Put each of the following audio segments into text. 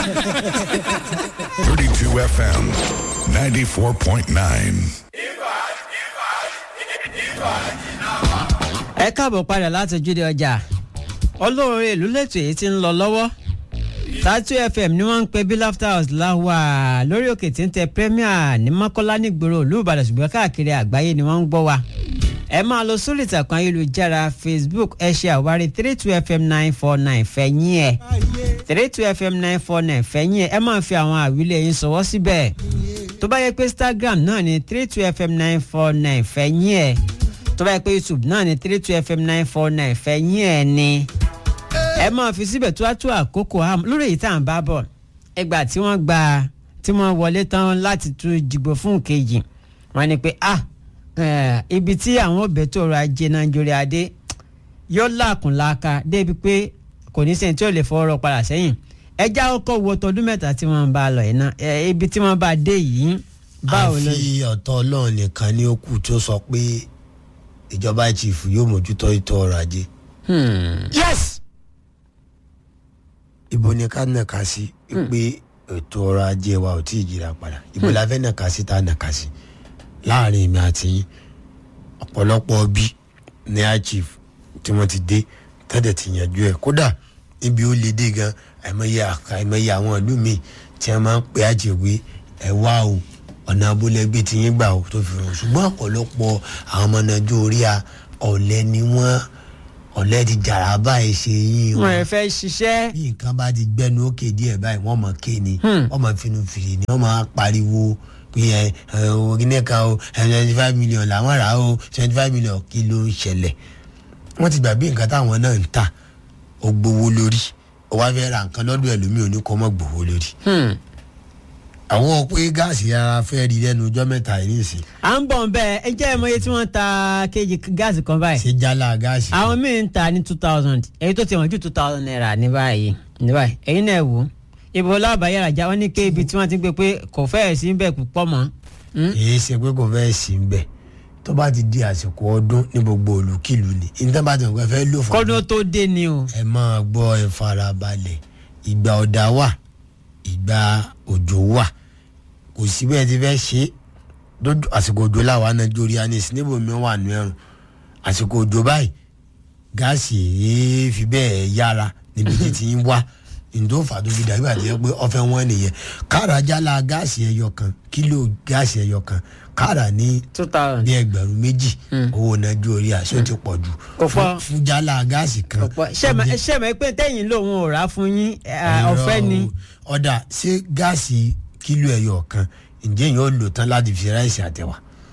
32 FM 94.9. ẹ káàbọ̀ padà láti ojúde ọjà olóore ìlú lẹ́tọ̀ èyí tí ń lọ lọ́wọ́ tatu fm ni wọ́n ń pe bí laughter house láwà lórí òkè tí ń tẹ premier ní mọ́kọ́lá nígboro ìlú ìbàdàn ṣùgbọ́n káàkiri àgbáyé ni wọ́n ń gbọ́ wa ẹ máa lọ sórí ìtàkùn ayélujára facebook ẹ ṣe àwárí three two fm nine four nine fẹ̀yìn ẹ̀ three two fm nine four nine fẹ̀yìn ẹ̀ ẹ máa fi àwọn àwílẹ̀ yín sọ̀wọ́ síbẹ̀ tó bá yẹ pé instagram náà ni three two fm nine four nine fẹ̀yìn ẹ̀ tó bá yẹ pé youtube náà ni three two fm nine four nine fẹ̀yìn ẹ̀ ni ẹ máa fi síbẹ̀ tó wá tó àkókò ham lórí èyí tá à ń bá bọ̀ ẹgbà tí wọ́n gba tí wọ́n wọlé tán láti tún dìgbò fún kejì wọ́n ní pé ah eh, ibi tí àwọn òbẹ̀ tó rọ ajé nàìjíríà dé yóò làkùnláka débi pé kò ní sẹ́ni tí ò lè fọwọ́rọ́ padà sẹ́yìn ẹjá ọkọ̀ wo tọdún mẹ́ta tí wọ́n ń bá lọ yìí náà eh, ibi tí wọ́n bá dé yìí báwo ló àfi ọ̀tọ̀ ọlọ́run nìkan ní ó kù tó sọ pé ìjọba chief yóò mójútó ètò ọrọ̀ ajé. Hmm. yes. ibo ni ká nàka sí pé ètò ọrọ̀ ajé wa ò tí ì jìra padà ibo la fẹ́ nàka sí tá a nàka sí láàrin èmi àti yín ọ̀pọ̀lọpọ̀ bí ní a chief tí wọ́n ti dé tẹ́lẹ̀ ti yanjú ẹ̀ kódà níbi ó le dé gan àìmọye àka àìmọye àwọn ìlú míì tí wọ́n máa ń pè àjèwé ẹ̀ wá o ọ̀nà abúlẹ́gbẹ́ ti yín gbà ó tó fi hàn ṣùgbọ́n ọ̀pọ̀lọpọ̀ àwọn ọmọ nàìjíríà ọ̀lẹ́ ni wọ́n ọ̀lẹ́ ti jàrá báyìí ṣe yín wọn ẹ fẹ́ ṣiṣẹ́ bí nǹkan bá ti gbẹnu òkè díẹ̀ báyìí wọ́n mọ̀ ké ni wọ́n mọ̀ finú fìrì ni wọ́n máa pariwo pé ẹ ẹ orílẹ̀ kan o twenty five million làwọn rà o twenty five million kí ló ń ṣẹlẹ̀ wọ́n ti gbà bí nǹkan táwọn náà ń tà ó gbowó lórí ó wá fẹ́ ra nǹkan lọ́dún ẹlòmíì ò ní kó mọ́ gbowó lórí. Hmm. àwọn pé gáàsì ara fẹ́ rí lẹ́nu ọjọ́ mẹ́ta yìí nìsín à ń bọ̀ nbẹ ẹ jẹ́ ìmọ̀ye tí wọ́n ta kejì gáàsì kan báyìí ṣé jálá gáàsì. àwọn míì ń ta ní two thousand èyí tó ti wọ́n ju two thousand naira ní báyìí ní báyìí èyí náà wò ó ibo lábàáyára já wọn ní ké ibi tí wọ́n ti gbé pé kò fẹ́ẹ̀ sí bẹ́ẹ̀ púpọ̀ mọ́ Hmm? èyí ṣe pé kò fẹ́ sí ń bẹ̀ tó bá ti di àsìkò ọdún ní gbogbo olùkìlù ni níta bá ti nǹkan fẹ́ lò fún kọ́dún tó dé ni o ẹ máa gbọ́ ẹ farabalẹ̀ ìgbà ọ̀dà wà ìgbà òjò wà kò sí bẹ́ẹ̀ ti fẹ́ ṣe é lójú àsìkò òjò làwọn nàìjíríà ní ìsìnbó mi wà nù ẹrùn àsìkò òjò báyìí gáàsì èé fi bẹ́ẹ̀ yára níbi tí ti ń wá ǹdó fà tó fi dàbí àti pé ọfẹ wọn nìyẹn káàrà jálá gáàsì ẹyọ kan kílò gáàsì ẹyọ kan káàrà ní two thousand bí ẹgbẹ̀rún méjì owó nàìjíríà ṣó ti pọ̀ jù Kò fún pọ̀. fún jálá gáàsì kan ọ̀pọ̀ ṣẹ́mẹ̀ pé tẹ́yìn lòun ò rà fún yín eh, Irọ́ ọ̀fẹ́ ni o. ọ̀dà ṣé gáàsì kílò ẹyọ kan ǹjẹ́ yóò lò tán láti fi ráìsì àtẹ̀wà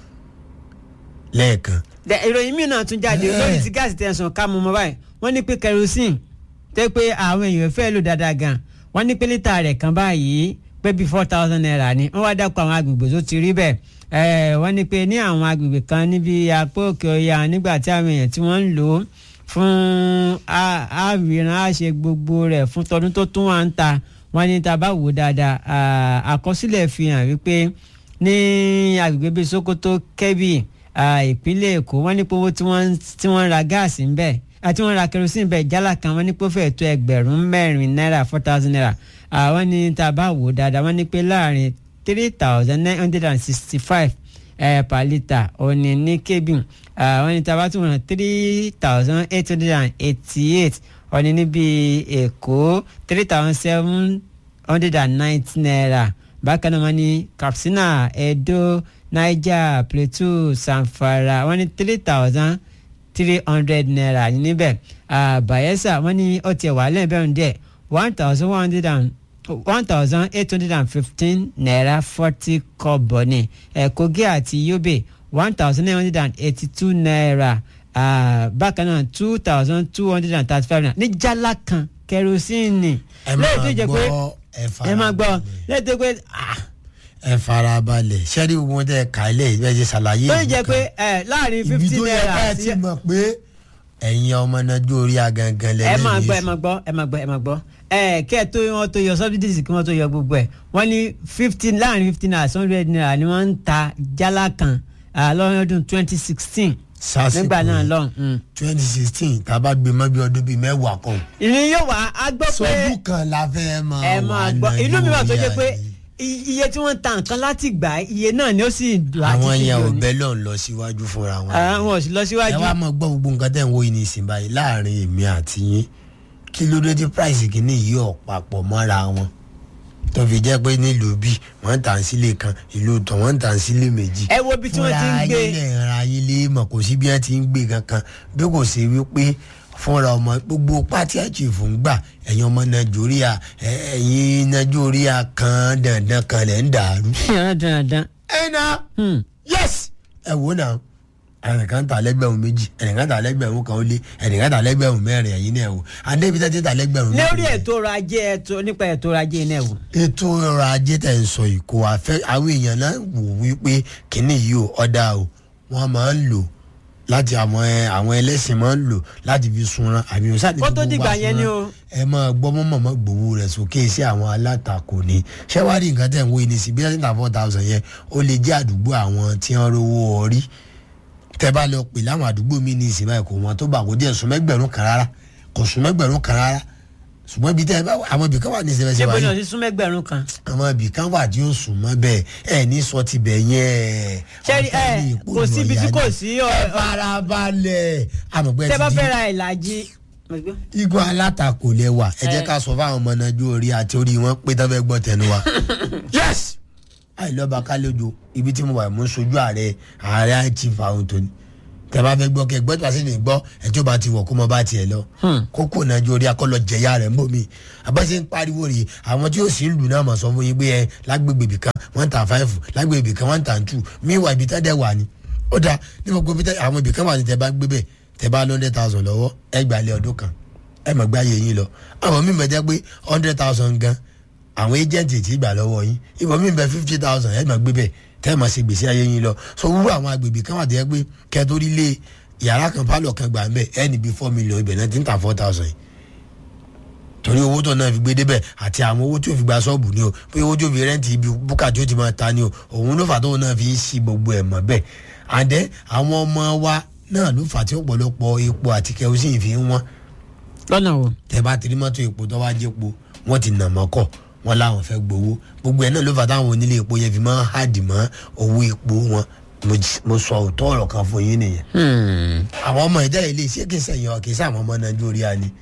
lẹ́ẹ̀kan Dẹ, ìròyìn míì náà tún jáde Eh. lórí ti gáàsì tẹ̀sán ká mú mọ́ báyìí wọ́n ní pé kerosene tẹ́ pé àwọn èèyàn fẹ́ lò dáadáa gan wọ́n ní pé lítà rẹ̀ kan báyìí pé bíi four thousand naira ni wọ́n wá dákọ̀ àwọn agbègbè tó ti rí bẹ́ẹ̀ Eh, wọ́n ní pé ní àwọn agbègbè kan níbi apá òkè ọya nígbà tí àwọn èèyàn tí wọ́n ń lò ó fún á- àwìrán àṣe gbogbo rẹ̀ fún tọdún tó tún wà ń ta wọ́n ní tá a bá wò ó dáadáa ah, àkọsílẹ̀ fi hàn wípé ní agbègbè bíi sokoto kebbi ah, ìpínlẹ̀ èkó wọ́n ní pé owó tí wọ́n tí wọ́n ń ra gáàsì ń bẹ̀ àti wọ́n ra kerosene bẹ̀ jálá kan wọ́n ní pé ó fẹ́ẹ̀ tó ẹgbẹ̀rún mẹ́rin náírà four thousand naira àwọn ní tá a bá wò ó dáadáa wọ́n ní pé láàrin three thousand nine hundred and sixty five per litre òní ní kebbi ah, wọ́n ní tá a bá tún wọ́n three thousand eight hundred and eighty eight òní níbi èkó three thousand seven hundred and ninety naira bákan náà wọ́n ní katsina edo niger plateau sanfara wọ́n ní three thousand three hundred naira ní níbẹ̀ Ah, bayelsa wọ́n ní ọtí ẹ̀wà lẹ́ẹ̀bẹ̀rún díẹ̀ one thousand one hundred and one thousand eight hundred and fifteen naira forty kọ́bọ̀ ní Eh, kogi àti yobe one thousand nine hundred and eighty-two naira Ah, bákan náà two thousand two hundred and thirty-five naira ní jálá kan kẹrosíìnì ẹ lẹ́yìn tó máa jẹ́ pé gbọ́ ẹ ẹ máa gbọ́ farabalẹ̀ lẹ́yìn tó pé ah, ẹ farabalẹ̀ sẹ́rí gbogbo wọn tẹ́ ká ilé ìbẹ́ ṣe ṣàlàyé tó ìlú jẹ́ kan. pé ẹ láàrin ibi fifty tó yẹ naira ká ẹ sí ti mọ̀ pé ẹ̀yin ọmọ nàìjíríà gangan ẹ lẹ́lẹ́ máa yìí gbọ́ ẹ sí. máa gbọ́ ẹ máa gbọ́ ẹ máa gbọ́ ẹ kẹ́ ẹ tó wọn tó yọ subsidies kí wọ́n tó yọ gbogbo ẹ̀ wọ́n ní fifteen láàrin fifteen naira hundred naira ni wọ́n ń ta jálá kan ah, lọ́dún twenty sixteen Sásìkò nígbà náà yẹn. lọ́hùn. twenty sixteen tá a bá gbé mọ́ bí ọdún bíi mẹ́wàá kan ìní yóò wá a gbọ́ pé sọdún kan la fẹ́ máa ẹ máa gbọ́ inú mi wà tó jẹ́ pé i- iye tí wọ́n ń ta nǹkan láti gbà iye náà ni ó sì láti àwọn fi yẹn ò lò ní. bẹ́ lọ́n lọ síwájú fúnra wọn. àwọn ò sì lọ ẹ síwájú. wá mọ gbọ́ gbogbo nǹkan tẹ̀ ń wo yìí ní ìsìn báyìí láàrin èmi àti yín kí ló dé tí price kìíní yìí ọ̀ papọ̀ mọ́ra wọn tó fi jẹ́ pé nílùú bí wọ́n ń tà ń sílé kan ìlú tán wọ́n ń tà ń sílé méjì. ẹ wo ibi tí wọ́n ti ń gbé fúnra ayé lè ra ayé lé mọ̀ kò sí bí wọ́n ti ń gbé kankan bí kò ṣe wípé fúnra ọmọ gbogbo pátí àjèfò ń gbà ẹ̀yin ọmọ nàìjíríà ẹ̀- ẹ̀yin nàìjíríà kan dandan kan lẹ̀ ń dàrú. yàrá dandan. ẹ na yes ẹ wò náà ẹnìkan tà lẹ́gbẹ̀rún méjì ẹnìkan tà lẹ́gbẹ̀rún kan ó lé ẹnìkan tà lẹ́gbẹ̀rún mẹ́rin ẹ̀yin náà wò adébí tẹ́tí tà lẹ́gbẹ̀rún méjì. lórí ètò ọrọ̀ ajé ètò nípa ètò ọrọ̀ ajé iná ẹ̀wò. ètò ọrọ̀ ajé tẹ̀ ń sọ yìí kò wá fẹ́ àwọn èèyàn náà wò wípé kínní yìí ò ọ̀dà o wọ́n máa ń lò láti àwọn ẹ- àwọn ẹlẹ́sìn máa ń lò láti fi sunran àmì òsàdé Kó tó dìgbà yẹn ni o. ẹ máa gbọ́ mọ́mọ́ gbowó rẹ̀ sókè sí àwọn alátakò ni ṣẹ́wárí nǹkan tẹ̀ ń wo ìní sí bí wọ́n ti ń ta four thousand yẹn ó lè jẹ́ àdúgbò àwọn tí wọ́n rówó orí tẹ́ bá lọ pè láwọn àdúgbò mi ní ìsìn báyìí kò wọ́n tó bá kò díẹ̀ sún mẹ́gbẹ̀rún kan rárá kò sún mẹ́gbẹ̀rún kan rárá ṣùgbọ́n ibi tẹ́ ẹ bá wà- àwọn ibì kan wà ní ìsìn bẹ́ẹ̀ ṣé ṣe wáyé bóyá ọtí súnmẹ́gbẹ̀rún kan. àwọn ibì kan wà tí ó sùn mọ́ bẹ́ẹ̀ ẹ ní sọ ti bẹ̀ yẹn. Ṣẹ́rí, ọ̀tá ẹ, ní ìpò kò sí ibi tí ìrọ̀lẹ́ kò àná. sí ẹ ọ- farabalẹ̀ àmọ̀pẹ́ tẹ́ bá ti fẹ́ di ra ìlàjì. igun alátakò lẹ wà ẹ jẹ́ Ẹ. ká sọ fáwọn ọmọ nájú orí àti orí wọn pé tán fẹ́ gbọ́ tẹnu wa. yes àìlọ́ba kálójo ibi tí mo wà mú sojú ààrẹ ààrẹ chief àwọn tó ní tẹ bá fẹ́ gbọ́ kẹ gbọ́ tí wàá sì ní gbọ́ ẹ tí ó bá ti wọ̀ kó mọ bá tiẹ̀ lọ kókó nájú orí akọ́lọ jẹ̀yà rẹ̀ ń bò mí àbáṣe ń pariwo rèé àwọn tí ó sì ń lù náà mọ̀ sọ fún yín pé ẹ lágbègbè ibì kan wọ́n ń ta five lágbègbè ibì kan wọ́n ń ta two míwà ibi tá dẹ̀ wà ní ó dáa ní gbogbo ibi tá àwọn ibì kan wà ní tẹ bá gbé bẹ́ẹ̀ tẹ bá hundred thousand lọ́wọ́ ẹ gbà lé ọdún kan ẹ mọ̀ gbá yẹ yín lọ àwọn míì bẹ jẹ́ pé hundred thousand gan àwọn agent ti gbà lọ́wọ́ yín ìbọn míì bẹ fifty thousand ẹ mọ̀ gbé bẹ́ẹ̀ tẹ́ ẹ mọ̀ ṣe gbèsè ayé yín lọ so wúrú àwọn agbègbè kan wà tó yẹ pé kẹtórí lé yàrá kan pálọ̀ kan gbà ń bẹ̀ ẹ níbi four million ibẹ̀ náà ti ń ta four thousand yìí torí owó tó náà fi gbé débẹ̀ àti àwọn owó tí ó fi gba ṣọ́ọ̀bù ni o pé owó tí ó fi rẹ́ǹtì ibi búkà tí ó ti máa ta ni o òun ló fà tóun náà fi ń ṣí gbogbo ẹ̀ mọ́ bẹ́ẹ̀ àdẹ́ àwọn ọmọ wa náà ló fà tí ọ̀pọ̀lọpọ̀ epo àti kerosene fi ń wọ́n lọ́nà wo. tẹ bá ti rí mọ́tò epo tó wá jẹ́ epo wọ́n ti nà mọ́kọ̀ wọ́n láwọn fẹ́ gbowó gbogbo ẹ̀ náà ló fà táwọn onílé epo yẹn fi máa ń hàdì mọ́ owó epo wọn Mo j- mo sọ òótọ́ ọ̀rọ̀ kan fún yín nìyẹn àwọn ọmọ ìdá ilé iṣẹ́ kì í sẹ̀yìn ọ̀ kì í sàwọn ọmọ nàìjíríà ni.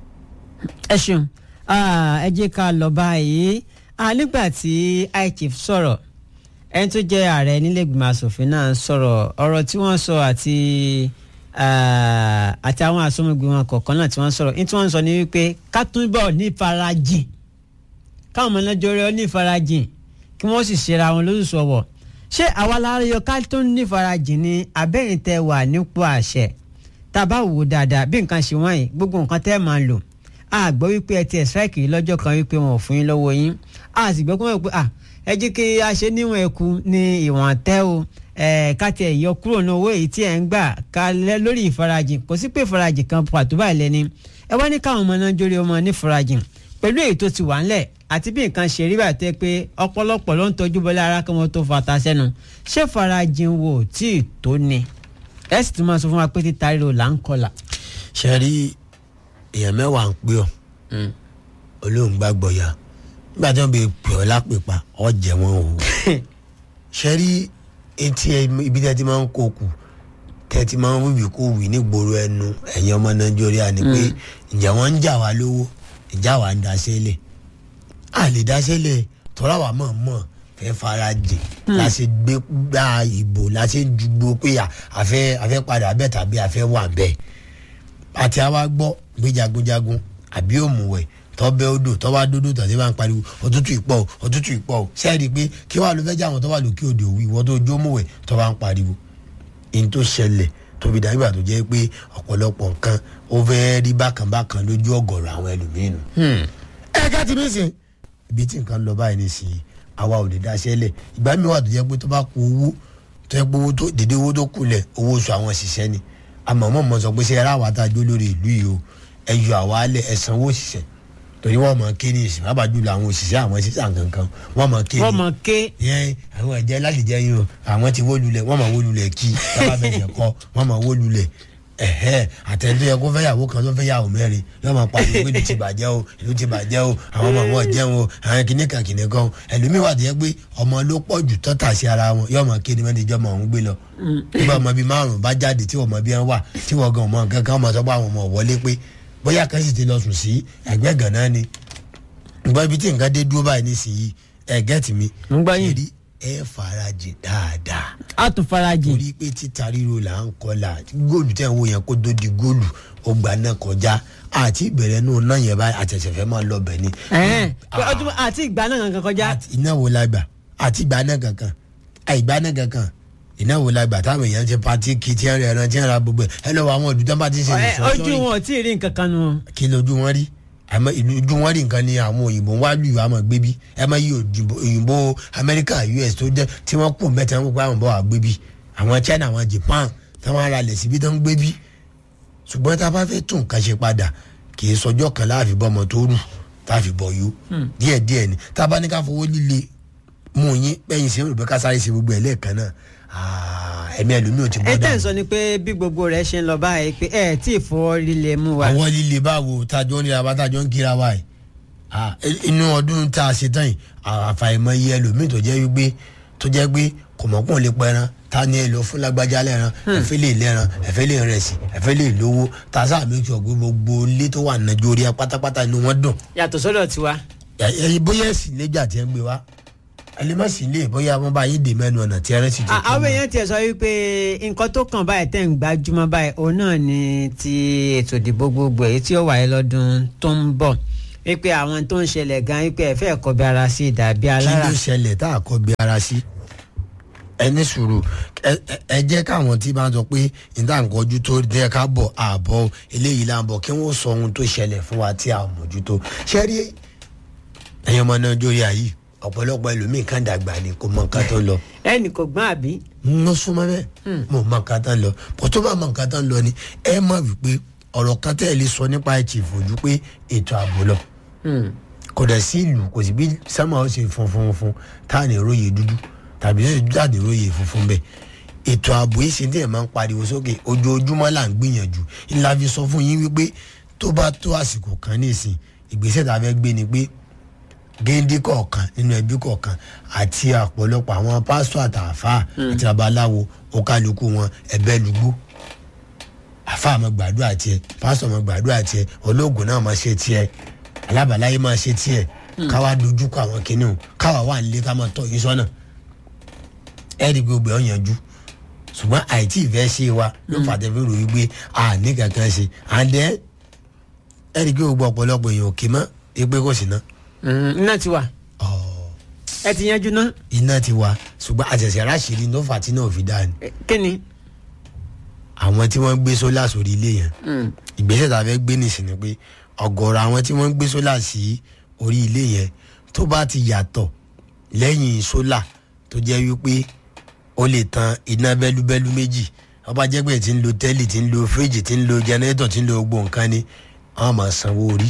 ẹ ṣeun Ah, ẹ jẹ́ ká lọ báyìí Ah, nígbà tí ichief sọ̀rọ̀ ẹni tó jẹ́ ààrẹ nílẹ̀gbìmọ̀ asòfin náà sọ̀rọ̀ ọ̀rọ̀ tí wọ́n sọ àti ah, àti àwọn àsomọ́gbìmọ̀ kọ̀ọ̀kan náà tí wọ́n sọ̀rọ̀ ní tí wọ́n sọ ní wípé ká túbọ̀ ní ìfarajìn káwọn ọmọ náà jọrọ ní ìfarajìn kí wọ́n sì ṣera wọn lóṣù ọ̀wọ̀ ṣé àwa la yọ ká tó ní ìfarajìn ni abẹ́yìn tẹ wà nípò àṣẹ tá a bá wò ó dáadáa bí nǹkan ṣe wọ́n yìí gbogbo nǹkan tẹ́ ẹ máa lò a gbọ́ wípé ẹ ti ẹ̀ strike yìí lọ́jọ́ kan wípé wọn ò fún yín lọ́wọ́ yín a sì gbọ́ pé wọ́n pé à ẹ jẹ́ kí a ṣe níwọ̀n ẹ̀kú ní ìwọ̀n tẹ́ o ẹ̀ ká tiẹ̀ yọ kúrò ní owó èyí tí ẹ̀ ń gbà ká lẹ́ lórí ìfarajìn kò sí pé ìfarajìn kan pàtó báyìí lẹ́ni ẹ wá ní káwọn ọmọ náà jórí ọmọ ní ìfarajìn pẹ̀lú èyí tó ti wà ńlẹ̀ àti bí nǹkan ṣe rí báyìí tẹ́ pé ọ̀pọ̀lọpọ̀ ló ń tọ́jú bọ́lá ara kí wọ́n tó fata sẹ́nu ṣé ìfarajìn wo tí ì tó ni ẹ sì tún máa sọ fún wa pé títa ríro là ń kọlà. ṣe rí èèyàn mẹ́wàá ń pè ọ́ olóhùn gbàgbọ́ ya nígbà tí wọ́n bẹ pè ọ́ lápèpa ọ́ jẹ́ wọn o ṣe rí etí ẹ- ibi tí ẹ ti máa ń kó kù tẹ́ ẹ ti máa ń wíwì kó wì nígboro ẹnu ẹ̀yin ọmọ nàìjíríà ni pé ǹjẹ́ wọ́n ń jà wá lówó ìjà wà ń daṣẹ́lẹ̀ a lè daṣẹ́lẹ̀ tọ́lá wa mọ̀ mọ̀ fẹ́ fara jìn la ṣe gbé gba ìbò la ṣe ń dùgbò pé à, àfẹ́ àfẹ́ padà bẹ́ẹ̀ tàbí àfẹ́ wà bẹ́ẹ̀ àti àwa gbọ́ gbé jagunjagun àbí òmùwẹ̀ tọ́bẹ̀ odò tọ́wá dódò tàbí bá ń pariwo òtútù ìpọ̀ o òtútù ìpọ̀ o sẹ́ẹ̀rì pé kí wàá ló fẹ́ jà wọn tọ́wá lókè odò òwì ìwọ́n tó jó òmùwẹ̀ tọ́wá ń pariwo in tó ṣẹlẹ̀ tóbi dàgbà tó jẹ́ pé ọ̀pọ̀lọpọ̀ nǹkan ó fẹ́ rí bákan bákan lójú ọ̀gọ̀rọ̀ àwọn ẹlòmíràn. ẹ ká ti mí sìn ibi tí nǹkan lọ báyìí ní sí àwa ò lè dáṣẹ́ lẹ̀ ìgbà mi wà tó jẹ́ pé tó bá kú owó tó yẹ pé owó tó dédé owó tó kulẹ̀ owó oṣù àwọn òṣìṣẹ́ ni àmọ́ mọ̀ mọ̀ sọ pé ṣe ara wa tá a jó lórí ìlú yìí o ẹ yọ àwa lẹ̀ ẹ sanwó òṣìṣẹ́ torí wọ́n mọ̀ ké ní ìsìn bàbá jùlọ àwọn òṣìṣẹ́ àwọn sísà kankan wọ́n mọ̀ ké ní wọ́n mọ̀ ké yẹn àwọn ẹ̀jẹ̀ láti jẹ́ yín o àwọn ti wó lulẹ̀ wọ́n mọ̀ wó lulẹ̀ kí bàbá bẹ̀rẹ̀ kọ́ wọ́n mọ̀ wó lulẹ̀ ẹ̀hẹ́ àtẹ̀tẹ̀ yẹ kó fẹ́ yàwó kan tó fẹ́ yàwó mẹ́rin yóò máa pariwo pé ìlú ti bàjẹ́ o ìlú ti bàjẹ́ o àwọn ọmọ wọn jẹun o àwọn kìnìkan kìnìkan ẹlòmíì wà tó yẹ pé ọmọ ló pọ̀ jù tọ́ta sí ara wọn yóò máa kéde mẹ́rin ìjọba òun gbé lọ nígbà ọmọ bíi márùn bá jáde tí ọmọ bíi wọn wà tí wọn gan ọmọ kankan ọmọ sọ pé àwọn ọmọ wọlé pé bóyá kan sì ti lọ sùn sí ẹgbẹ́ gànà ni ìgbà ibi tí nǹkan dé dúró báyìí nísìnyí ẹ gẹ́tì mi ń gbọ́ yín. èrí ẹ farajì dáadáa á tún farajìn torí pé títa ríro là ń kọlà góòlù tẹ̀ ń wo yẹn kó tó di góòlù ó gbà náà kọjá àti ìbẹ̀rẹ̀ náà náà yẹn báyìí àtẹ̀sẹ̀ fẹ́ máa lọ bẹ̀ ni. ẹ̀hẹ́n pé ọdún àti ìgbà náà kankan kọjá Àti iná wo la gbà àti ìgbà náà kankan àìgbà náà kankan iná wo la gbà táwọn èèyàn ti pati kì í ti ẹran ẹran ti ń ra gbogbo ẹ ẹ lọ́wọ́ àwọn olùdó bá ti ṣe Ẹ, ìfọ́ ojú wọn ò tí ì rí nǹkan kan nu kí lójú wọn rí àmọ́ ìlú ojú wọn rí nǹkan ni àwọn òyìnbó ń wá lù yìí àmọ́ gbé bí ẹ má yí òyìnbó òyìnbó amẹ́ríkà us tó jẹ́ tí wọ́n kù mẹ́ta wọn kó àwọn bọ́ wà gbé bí àwọn china àwọn japan tí wọ́n ara lẹ̀ síbi tó ń gbé bí ṣùgbọ́n tá a bá fẹ́ tún nǹkan ṣe padà kì í sọjọ́ kan láàfin bọ́mọ tó rù táàfin bọ̀ yó díẹ̀ díẹ̀ ni tá a bá ní ká fowó líle mú yín bẹ́yìn sí olùbẹ́ ká sáré ṣe gbogbo ẹ̀ lẹ́ẹ̀kan náà ah, ẹ̀mí ẹlòmíì ò ti ẹ bọ́ tẹ̀ ń dànù sọ ni pé bí gbogbo rẹ̀ ṣe ń lọ báyìí pé ẹ tí ì fọwọ́ líle mú wa àwọn líle báwo tájọ ń ríra bá tájọ ń kíra wa yìí Ah, e- inú ọdún tá a ṣe tán yìí ah, àfàìmọ̀ iye ẹlòmíì tó jẹ́ wípé tó jẹ́ pé kò mọ̀ pọ̀ lè pẹran ta ni ẹ lọ fún lágbájá lẹ́ran ẹ̀fẹ́ lè lẹ́ran ẹ̀fẹ́ lè rẹ̀ sí ẹ̀fẹ́ lè lówó ta sáà méjì ọ̀gbẹ́ gbogbo ilé tó wà nàìjíríà pátápátá inú wọn dùn yàtọ̀ sọ́dọ̀ tiwa ẹ̀yin bóyá ẹ̀sìn lẹ́jà tí ẹ ń gbé wa ẹlẹ́mọ̀sìn lè bóyá wọn bá yín dè mẹ́nu ọ̀nà tí ẹrẹ́ sì ti À- àwọn èèyàn tiẹ̀ sọ wípé nǹkan tó kàn báyìí tẹ̀ ń gbájúmọ́ báyìí òun náà ni ti ètò ìdìbò gbogbo èyí tí ó wáyé lọ́dún tó ń bọ̀ wípé àwọn tó ń ṣẹlẹ̀ gan wípé ẹ̀fẹ́ ẹ̀kọ́ bí ara sí ìdàbí kí alára ló ṣẹlẹ̀ tá a kọ́ bí ara sí ẹ ní sùúrù ẹ- ẹ- ẹ jẹ́ káwọn tí bá ń sọ pé níta nǹkan ojú tó dẹ́ ká bọ̀ àbọ̀ eléyìí là ń bọ̀ kí wọ́n sọ ohun tó ṣẹlẹ̀ fún wa tí a ò mójútó ṣé rí ẹ̀yin ọmọ nàìjíríà yìí ọ̀pọ̀lọpọ̀ ẹlòmíì kan dàgbà ni kò mọ nǹkan tó ń lọ ẹnì kò gbọ́n àbí ń súnmọ́ bẹ́ẹ̀ mo mọ nǹkan tó ń lọ bó tó bá mọ nǹkan tó ń lọ ni ẹ mọ̀ wípé ọ̀rọ̀ kan tẹ́ ẹ lè sọ nípa ẹ̀ chief ojú pé ètò ààbò lọ kò dẹ̀ sí ìlú kò sí bí sámà ó ṣe funfun fún tá à ní róye dúdú tàbí ṣe dúdú àní róye funfun bẹ́ẹ̀ ètò ààbò yìí ṣe ní ẹ̀ máa ń pariwo sókè ojoojúmọ́ là ń gbìyànjú ńlá fi sọ fún yín wípé tó bá tó àsìkò kan ní ìsìn ìgbésẹ̀ tá a fẹ́ gbé ni pé géńdé kọ̀ọ̀kan nínú ẹbí kọ̀ọ̀kan àti ọ̀pọ̀lọpọ̀ àwọn pásítọ̀ àtàfà àti babaláwo ọ̀kálukú wọn ẹ̀bẹ́ lùgbó àfa máa gbàdúrà tiẹ̀ pásítọ̀ máa gbàdúrà tiẹ̀ ológun náà máa ṣe tiẹ̀ alábàláyé máa ṣe tiẹ̀ káwa dojúkọ àwọn kìnìún káwa wà nílé ká máa tọ́ yín sọ́nà ẹ̀ẹ́dì gbogbo ẹ̀ ọ̀yànjú ṣùgbọ́n àìtí ìfẹ́ ṣe wa ló fàtẹ́ fẹ́ ròyìn pé a ní kankan ṣe àndẹ́ ẹ̀ẹ́dì gbogbo ọ̀pọ̀lọpọ̀ èèyàn òkè mọ́ ẹgbẹ́ kò sí ná iná ti wà ẹ ti yanjú ná iná ti wà ṣùgbọ́n àṣẹ̀ṣẹ̀ ráṣìírí ló fà tí náà fi dáa ni Ẹ, kí ni àwọn tí wọ́n gbé sólà sórí ilé yẹn ìgbésẹ̀ tá a fẹ́ gbé nìsín ni pé ọ̀gọ̀rọ̀ àwọn tí wọ́n gbé sólà sí orí ilé yẹn tó bá ti yàtọ̀ lẹ́yìn sólà tó jẹ́ wípé ó lè tan iná bẹ́lúbẹ́lú méjì ọba jẹ́gbẹ́ tí ń lo tẹ́lì tí ń lo fíríjì tí ń lo jẹnẹrétọ̀ tí ń lo gbogbo nǹkan ni wọ́n máa sanwó orí.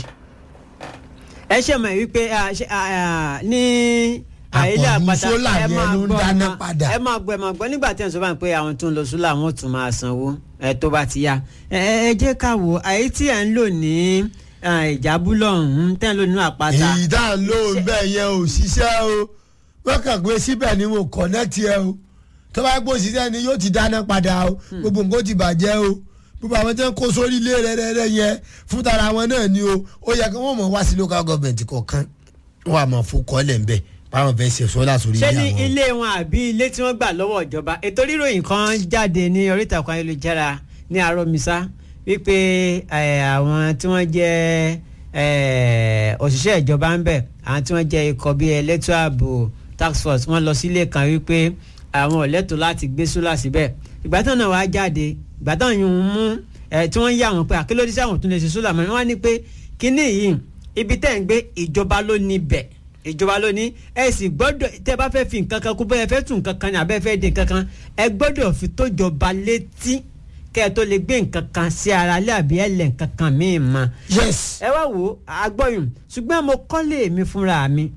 ẹ ṣe mọ̀ wípé à, ṣe, à, à, ní àìlè Àpọ̀jù àpáta sólà ẹ yẹn máa ló ń gbọ́, ẹ dáná máa- padà. ẹ máa gbọ́ ẹ máa gbọ́ nígbà tí ẹ̀ ń sọ báyìí pé àwọn tó ń lo sólà wọn ò tún máa sanwó ẹ tó bá ti yá ẹ ẹ jẹ́ ká wò àyè tí ẹ̀ ń lò ní à, ìjábúlọ̀ ọ̀hún tẹ́ ń lò nínú àpáta èyí tá à ń lò ń bẹ̀ yẹn ò ṣiṣẹ́ o wọ́n kàn gbé síbẹ̀ ni mo kọ̀nẹ́tì ẹ o tó bá gbó ṣiṣẹ́ ni yóò ti dáná padà o gbogbo nǹkan ó ti bàjẹ́ o gbogbo àwọn tí wọ́n kó sórí ilé rẹ́rẹ́rẹ́ yẹn fún tara wọn náà ni o ó yẹ kí wọ́n mọ̀ wá sí local government kọ̀ọ̀kan wọ́n á mọ̀ fún kọ́lẹ̀ ńbẹ̀ báwọn fẹ́ ṣe sọ́lá sórí ṣé ilé ní àwọn. ilé wọn àbí ilé tí wọ́n gbà lọ́wọ́ ìjọba ètò ríròyìn kan jáde ní orí ìtàkùn ayélujára ní aromisa wípé eh, àwọn tí wọ́n jẹ́ eh, òṣìṣẹ́ ìjọba ń bẹ̀ àwọn tí wọ́n jẹ́ ikọ̀ bíi electro ààbò task force wọ́n lọ sílé kan wípé àwọn ò lẹ́tọ̀ọ́ láti gbé sólà síbẹ̀ ìgbà tán náà wàá jáde ìgbà tán yìí ń mú eh, tí wọ́n yà wọ́n pé àkílódé sí àwọn tó lè ṣe sólà mọ́ wọ́n á ní pé kínní yìí ibi tẹ́ ń gbé ìjọba ló ní bẹ̀ ìjọba ló ní ẹ sì gbọ́dọ̀ tẹ́ bá fẹ́ fi nǹkan kan kú bẹ́ẹ̀ fẹ́ tún nǹkan kan ní abẹ́ fẹ́ di nǹkan kan ẹ gbọ́dọ̀ fi tó jọba létí kẹ́ ẹ tó lè gbé nǹkan kan sí ara lé àbí ẹ lẹ̀ nǹkan kan míì mọ́ yes ẹ wá wò ó agbọ́yùn ṣùgbọ́n mo kọ́lé mi fúnra mi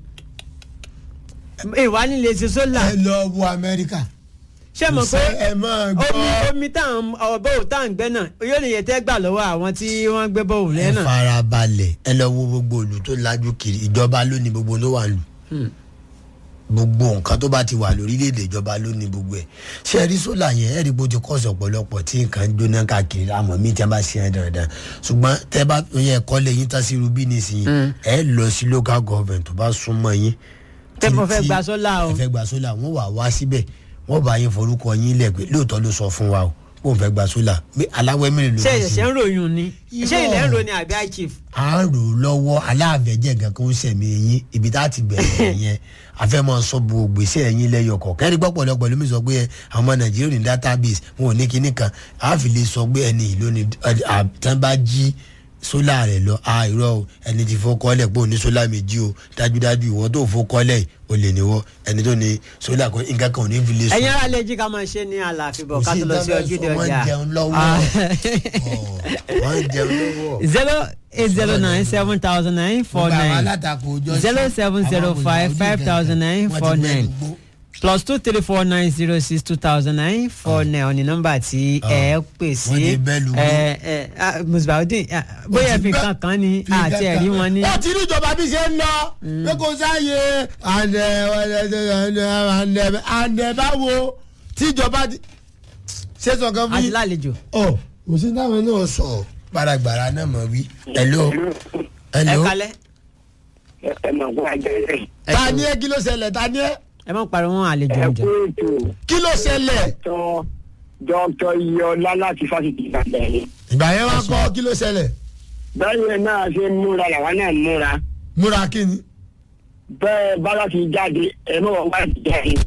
ìwà nílé ṣe sólà ẹ lọ wo amẹ́ríkà ṣé mo pé ẹ máa omi gbọ́ omi táwọn ọ̀bọ̀wò tá à ń gbẹ́ náà yóò nìyẹn tẹ́ gbà lọ́wọ́ àwọn tí wọ́n gbé bọ́ọ̀lù ẹ lẹ́ náà. farabalẹ̀ ẹ lọ wo gbogbo ìlú tó lajú kiri ìjọba ló ní gbogbo ló wà lù Hmm. gbogbo nǹkan tó bá ti wà lórílẹ̀‐èdè ìjọba ló ní gbogbo ẹ̀ ṣé ẹ rí sólà yẹn ẹ rí bó ti kọ́sì ọ̀pọ̀lọpọ̀ tí nǹkan ń jóná káàkiri àmọ́ mi tí a bá ṣe ẹ dandan ṣùgbọ́n tẹ́ bá yẹ ẹ̀kọ́ lé yín tá sí rubí nísìnyí ẹ lọ sí local government tó bá súnmọ́ yín. Tẹ́ mo fẹ́ tí- gba sólà o. ẹ fẹ́ gba sólà wọ́n wà wá síbẹ̀ wọ́n bá yín forúkọ yín lẹ̀ pé lóòótọ́ ló sọ fún wa o kó n fẹ́ gba sólà aláwẹ̀ mẹ́rin ló ṣé ní sí ìṣẹ̀ṣẹ̀ ń ròyìn ni ṣé Irọ́. ilẹ̀ ń ròyìn àbí high chief. à ń rò ó lọ́wọ́ aláàbẹ̀jẹ̀ gan kó ń sẹ̀mí yín ibi tá a ti bẹ̀rẹ̀ yẹn àfẹ́mọ́ sọ bu gbèsè yín lẹ́yọkọ̀ kẹ́rì pọ̀pọ̀lọpọ̀ ló mi sọ pé ẹ, àwọn ọmọ nàìjíríà ní database wọn ò ní kinní kan a fi lè sọ pé ẹni ìlú ni tán bá jí sólà rẹ̀ lọ a irọ́ o ẹni tí fọ́ kọ́lẹ̀ pé òní sólà méjì o dájúdájú ìwọ tó fọ́ kọ́lẹ̀ o lè níwọ́ ẹni tó ní sólà kan nǹkan kan ò ní fi lè sùn. ẹ̀yin ara lè jí ká máa ṣe ní àlàáfíà bọ̀ ká tó lọ sí Kò ojúde sí ọjà. ìdáná sọ, wọ́n ń jẹun lọ́wọ́. Ah. Ọ̀, wọ́n ń jẹun lọ́wọ́. zero eight zero nine seven thousand nine four Gbogbo àwọn nine alátakò ọjọ́ sí, zero seven zero àwọn five òyìnbó five thousand nine wọ́n ti four gbẹ́ nine gbogbo. plus two three four nine zero six two thousand nine four nine ọ̀ni nọ́mbà tí ẹ pè sí wọ́n ti bẹ́ lu gbó. ẹ ẹ ah, musbaudin ah, bóyá fi kankan ni àti ẹ̀rí wọn ní. ó ti ní ìjọba bí ṣe ń lọ pé kò sáàyè àndẹ àndẹ àndẹ báwo tíjọba ti ṣe sọ kan fún àti yín. lálejò. ọ kò sí táwọn náà sọ gbàràgbàrà náà mọ wí. hello ẹ hello kalẹ̀. ẹ máa gbọ́ àjẹsẹ̀. ẹ ta tó- ni ẹ kí ló ṣẹlẹ̀ ta ni ẹ ẹ má pariwo wọn àlejò ẹ oúnjẹ. kú ètò kí ló ṣẹlẹ̀ tán dr iyọlá láti fásitì ìbàdàn yìí. ìgbà yẹn wá kọ́ kí ló ṣẹlẹ̀ bẹ́ẹ̀ náà ṣe ń múra làwa náà ń múra múra kí ni bẹ́ẹ̀ bá láti jáde ẹ mọ̀ wọ́n wá ti jáde